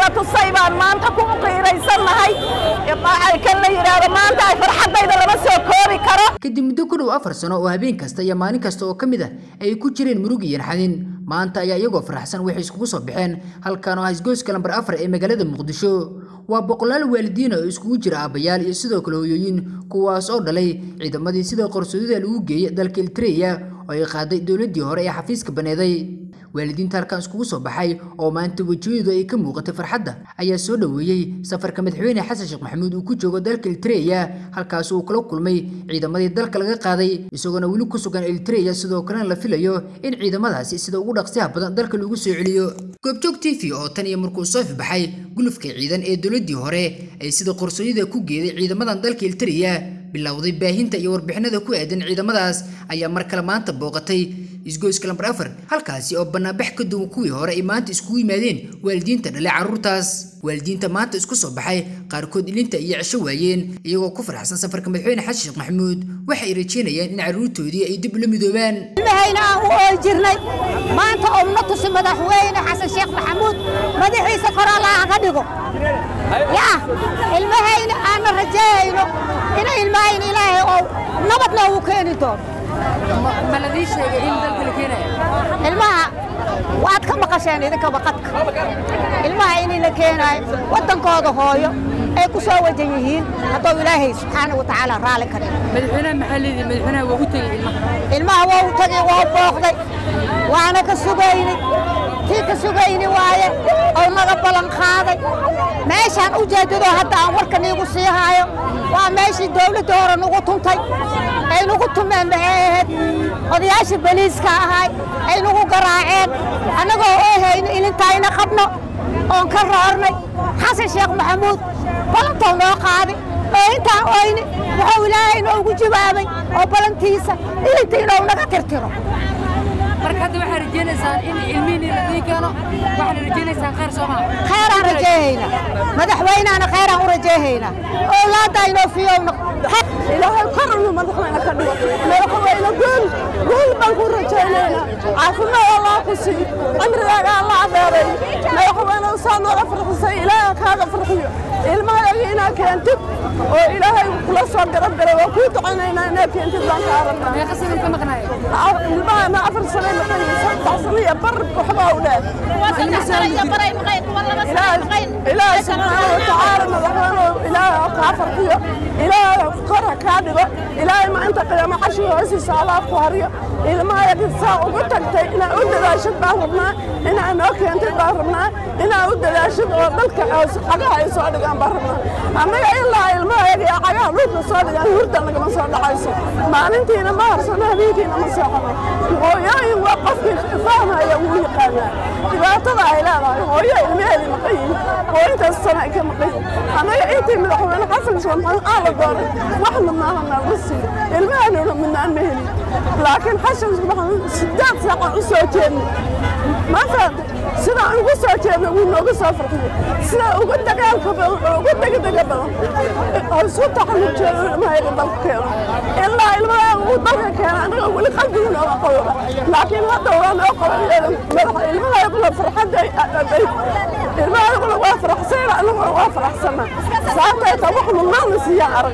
na tusay baan maanta ku qiiraysannahay kan la yidhaahdo maanta ay farxaddayda lama soo koobi karo kadib muddo ku dhow afar sano oo habeen kasta iyo maalin kasta oo ka mid ah ay ku jireen murug iyo naxadin maanta ayaa iyagoo faraxsan waxay iskugu soo baxeen halkan oo ah isgoyska lambar afar ee magaalada muqdisho waa boqolaal waalidiin oo iskugu jira aabbayaal iyo sidoo kale hooyooyin kuwaas oo dhalay ciidamadii sida qarsoodida lagu geeyay dalka Eritrea oo ay qaaday dowladii hore ee xafiiska baneeday waalidiinta halkan iskugu soo baxay oo maanta wajiyadu ay ka muuqatay farxadda ayaa soo dhaweeyay safarka madaxweyne xasan sheekh maxamuud uu ku joogo dalka Eritrea halkaas uu kula kulmay ciidamadii dalka laga qaaday isagoona weli ku sugan Eritrea sidoo kalena la filayo in ciidamadaasi sida ugu dhaqsiyaha badan dalka lagu soo celiyo goobjoog TV oo tan iyo markuu soo baxay gulufka ciidan ee dowladii hore ay sida qarsoodida ku geeday ciidamadan dalka Eritrea bilowday baahinta iyo warbixinada ku aadan ciidamadaas ayaa mar kale maanta booqatay isgoyska lambar afar halkaasi oo banaanbax ka duwan kuwii hore ay maanta iskugu yimaadeen waalidiinta dhalay carruurtaas waalidiinta maanta isku soo baxay qaarkood ilinta iyo cisho waayeen iyagoo ku faraxsan safarka madaxweyne xasan sheekh maxamuud waxay rajeynayaan in carruurtoodii ay dib ula midoobaan ilmahayna aan u ooy jirnay maanta oo na tusi madaxweyne xasan sheekh maxamuud madaxiisa kor allaha ka dhigo yaa ilmahayna aanna rajeeyayno ina ilmahayna ilaahay oo nabad noogu keeni doono ma ladii sheegay in dalka la keenayo ilmaha waad ka maqasheen idinka baqadka ilmaha in la keenaayo waddankooda hooyo ay ku soo wajan yihiin hadduu ilaahay subxaana wa tacaala raalli ka dhigo madaxweynaha maxaa leedahay madaxweynaha waa u tegey ilmaha ilmaha waa u tagay waa u booqday waana ka sugaynay tii ka sugayni waaye oo naga ballan qaaday meeshaan u jeedado hadda aan warka niigu sii haayo waa meeshii dawladda hore nugu tuntay ay nugu tumeen maxay ahayd odayaashii baliiska ahay ay nugu garaaceen annagoo oohayno ilintayna qabno oon ka roornay xasan sheekh maxamuud ballantou noo qaaday oo intaan oyni wuxuu ilaahay noogu jawaabay oo ballantiisa ilinta inuu naga tirtiro marka hadda waxaa rajaynaysaan in ilmihiinii la dii keeno waxaad rajaynaysaan khayr soo maa khayraan rajeehaynaa madaxweynaana khayraan u rajeehaynaa owlaadda inoo fiyowna ilaahay kor inuu madaxweyne ka dhigo madaxweyne guul guul baan ku rajaynaynaa caafimaad allah ku sii cimrigaaga allah adeeray madaxweyne saa nooga farxisay ilaahay kaaga farxiyo ilmahaaga inaa keentid oo ilaahay kula soo garab galay waa kuu ducaynaynaa inaa keentid baan kaa rabnaa meeqa sanan ka maqnaaya ilmahana afar sano maqan saddex sano iyo bar waxbaa u dheer ilaahay subxaana watacaala madaxweyne ilaahay kaa farxiyo ilaahay kora kaa dhigo ilaahay ma inta qiyaamo cashi hoosiisa allah ku hariyo ilmahayaga saa ugu tagtay inaa u dadaashid baan rabnaa inaa noo keentid baan rabnaa inaa u dadaashid oo dalka cagaha ay soo dhigaan baan rabnaa annaga ilaa ilmahayaga iyo cagaha dhulka soo dhigaan hurda nagama soo dhacayso maalintiina ma harsano habeenkiina ma seexano hooyooyin waa qofkii fahmaya wuu yaqaanaa dhibaatada ay leedahay hooyo ilmaheedii maqan yihin oo intaas sana ay ka maqan yihin annaga intii madaxweyne xasan sheekh maxamed aan la dooray wax midnaaha naalma siiyo ilmahanuna midnaan ma helin laakiin xasan sheekh maxamed sideed saacan u soo jeednay ma fahamta sidaan ugu soo jeednay wuu nooga soo farxiyo sida ugu dagaalka badan ugu degdega badan oo isu taxallub jeedo ilmahayaga dalka keeno ilaa ilmahayaga uu dalka keena annaga weli qalbigu nooga qababa laakiin hadda waa noo qaban madaxa ilmahayaguna farxadda ilmahayaguna waa faraxsana annaguna waa faraxsana sababtay ta wax mudnaana siiyaan arag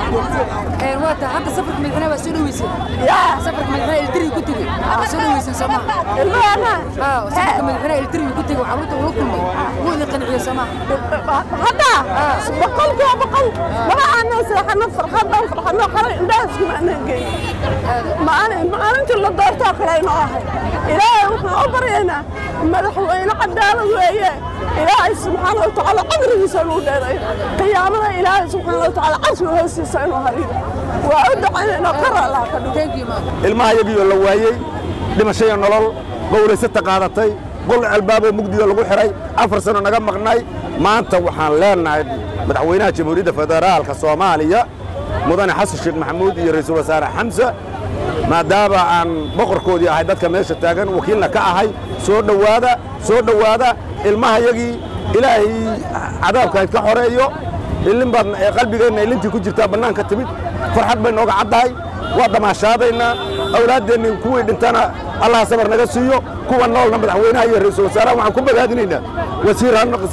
waa taa hadda safarka madaxweynaha waa soo dhaweyseen yaa safarka madaxweynaha elitiri ku tegey waa soo dhaweyseen soo maa ilmahana safarka madaxweynaha elitiri ku tegey carruurta ula kulmay wuu idin qanciyo soo maa hadda boqolkiiba boqol laba aanan seexano farxadan farxadno xalay indhahaskuma aanan geyn maalin maalintii la doortoo kale inoo ahay ilaahay waxaan u baryaynaa madaxweyne cadaalad weeye ilaahay subxaana watacaala cimrigiisa inuu dheeray qiyaamada ilaahay subxaana watacaala carshiga hoostiisa inuu hariyo waa u ducaynaynaa kor allaha ka dhigo thank you ma ilmahayagiioo la waayey dhimashaya nolol gowraysata qaadatay gol albaaboo mugdiga lagu xihay afar sano naga maqnay maanta waxaan leenahay madaxweynaha jamhuuriyadda federaalka soomaaliya mudane xasan sheekh maxamuud iyo ra'iisul wasaare xamse maadaama aan boqorkoodii ahay dadka meesha taagan wakiilna ka ahay soo dhowaada soo dhowaada ilmahayagii ilaahay cadaabkayd ka xoreeyo ilin baad qalbigeenna ilintii ku jirtaa bannaanka timid farxad bay nooga caddahay waa damaashaadaynaa awlaaddeenni kuwii dhintana allah sabar naga siiyo kuwa noolna madaxweynaha iyo ra'iisul wasaaraha waxaan ku bogaadinaynaa wasiir ha noqo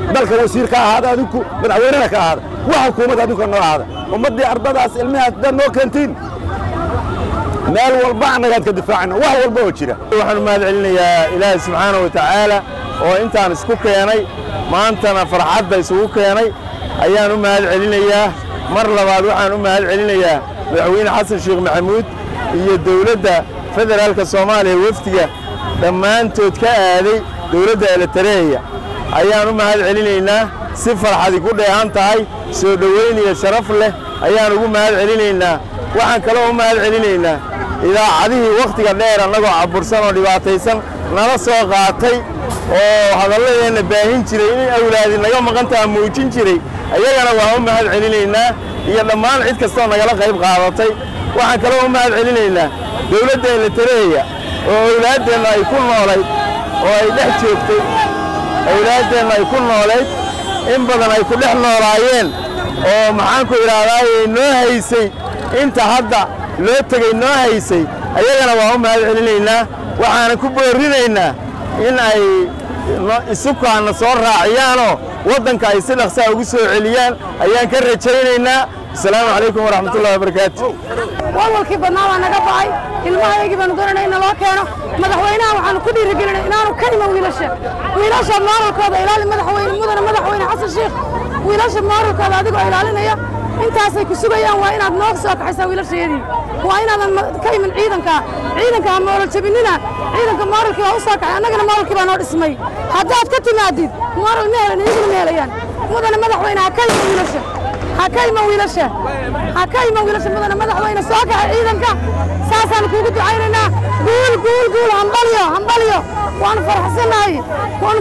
dalka wasiir ka ahaada adinku madaxweynena ka ahaada wax xukuumad adinka noo ahaada ummaddii ardadaas ilmihaas dad noo keentiin meel walba annagaad ka difaacayna wax walba oo jira waxaan u mahad celinayaa ilaahay subxaana wa tacaala oo intaan isku keenay maantana farxadda isugu keenay ayaan u mahad celinayaa mar labaad waxaan u mahad celinayaa madaxweyne xasan sheekh maxamuud iyo dowladda federaalka soomaaliya wafdiga dhammaantood ka aaday dowladda elitareeya ayaan u mahad celinaynaa si farxadi ku dheehan tahay soo dhowayn iyo sharaf leh ayaan ugu mahad celinaynaa waxaan kaloo u mahad celinaynaa idaacadihii wakhtiga dheer annagoo cabursan oo dhibaataysan nala soo qaatay oo hadalladeenna baahin jiray in awlaadi naga maqantaha muujin jiray ayagana waan u mahad celinaynaa iyo dhammaan cid kastoo nagala qayb qaadatay waxaan kaloo u mahad celinaynaa dowladda elitareeya oo awlaaddeenna ay ku noolayd oo ay dhex joogtay awlaaddeenna ay ku noolayd in badan ay ku dhex noolaayeen oo maxaanku idhaahdaayey noo haysay inta hadda loo tegey noo haysay ayagana waan u mahad celinaynaa waxaana ku boorrinaynaa in ay isukaanna soo raaciyaanoo waddanka ay si dhaqsaa ugu soo celiyaan ayaan ka rajaynaynaa asalaamu calaykum waraxmatullahi wabarakaatu walwalkii badnaa waa naga ba'ay ilmahaygii baanu doonayna in naloo keeno madaxweynaha waxaanu ku dhiirigelinay inaanu ka iman wiilasha wiilasha mooralkooda ilaali madaxweyne mudane madaxweyne xasan sheekh wiilasha mooralkooda adigoo ilaalinaya intaasay ku sugayaan waa inaad noo soo kaxaysaa wiilashayadii waa inaadan ka iman ciidanka ciidanka ha mooral jabinina ciidanka mooralkii waa u soo kaxay annagana mooralkii baa noo dhismay haddaad ka timaadid mooral ma helan iyaguna ma helayaan mudane madaxweyne ha ka iman wiilasha ha ka iman wiilasha ha ka iman wiilasha mudane madaxweyne soo kaxay ciidanka saasaan kuugu ducaynaynaa guul guul guul hambalyo hambalyo waanu faraxsannahay waanu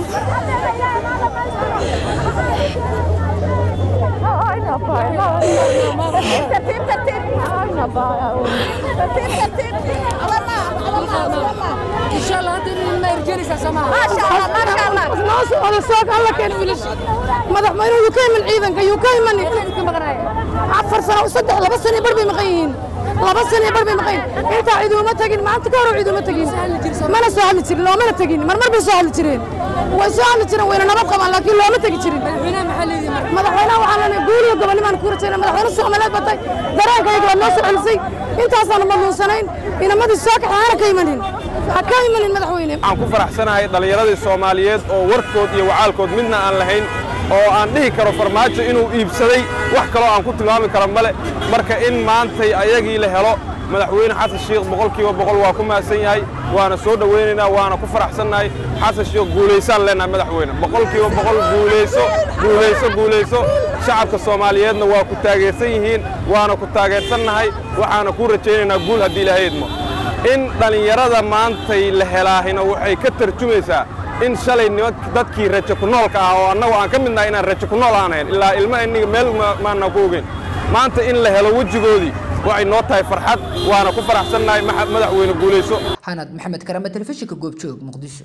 إن شاء الله هذا ما يرجعني سامع madaxweynuhu yuu ka iman ciidanka yuu ka iman afar sano saddex laba sano bar bay maqan yihiin laba sano bar bay maqan yihiin intaa ciiduma tagin maanta ka hor ciiduma tagin mana soo hadli jirin loomana tagin marmar bay soo hadli jireen way soo hadli jireen wayna nabad qabaan laakiin looma tegi jirin madaxweynaha waxaan leenahay guuliyo gobonnimaan ku rajayna madaxweyne soomaaliyeed batay dareenkayga waad noo soo celisay intaasaanu madluunsanayn inamadii soo kaxay hana ka imanin ha ka imanin madaxweyne waxaan ku faraxsanahay dhallinyaradii soomaaliyeed oo warkood iyo wacaalkood midna aan lahayn oo aan dhihi karo farmaajo inuu iibsaday wax kaloo aan ku tilmaami karo male marka in maantay ayagii la helo madaxweyne xasan sheekh boqolkiiba boqol waa ku mahadsan yahay waana soo dhowaynaynaa waana ku faraxsannahay xasan sheekh guulaysaan leenahay madaxweyne boqolkiiba boqol guulayso guulayso guulayso shacabka soomaaliyeedna waa ku taageersan yihiin waana ku taageersannahay waxaana kuu rajaynaynaa guul haddii ilaahay idmo in dhallinyarada maantay la helaahina waxay ka tarjumaysaa in shalay nima dadkii rajo ku noolka ah oo annagu aan ka midnahay inaan rajo ku nool aan ahayn ilaa ilma inniga meel maana ku ogeyn maanta in la helo wejigoodii waxay noo tahay farxad waana ku faraxsannahay madaxweyne guulayso xanad maxamed karame telefishinka goobjoog muqdisho